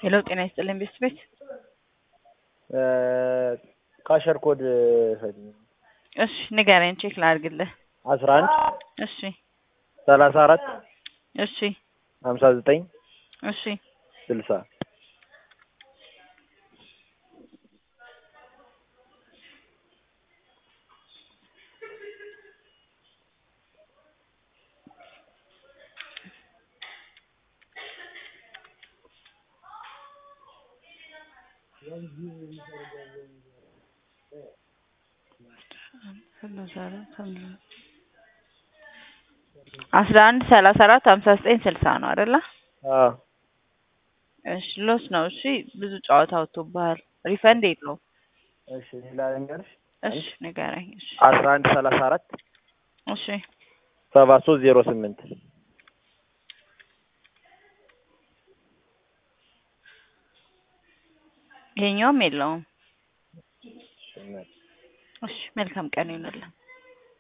ሄሎ ጤና ይስጥልኝ ቤስት ቤት ካሸር ኮድ እሺ ንገረኝ ቼክ ላድርግልህ አስራ አንድ እሺ ሰላሳ አራት እሺ ሀምሳ ዘጠኝ እሺ ስልሳ አስራ አንድ ሰላሳ አራት ሀምሳ ዘጠኝ ስልሳ ነው አይደለ? አዎ እሺ ሎስ ነው። እሺ ብዙ ጨዋታ ወጥቶብሃል። ሪፈንድ የለውም። እሺ ሌላ ልንገርሽ እሺ ንገረኝ። እሺ አስራ አንድ ሰላሳ አራት እሺ ሰባ ሶስት ዜሮ ስምንት ይሄኛውም የለውም። እሺ መልካም ቀን ይሁንልን።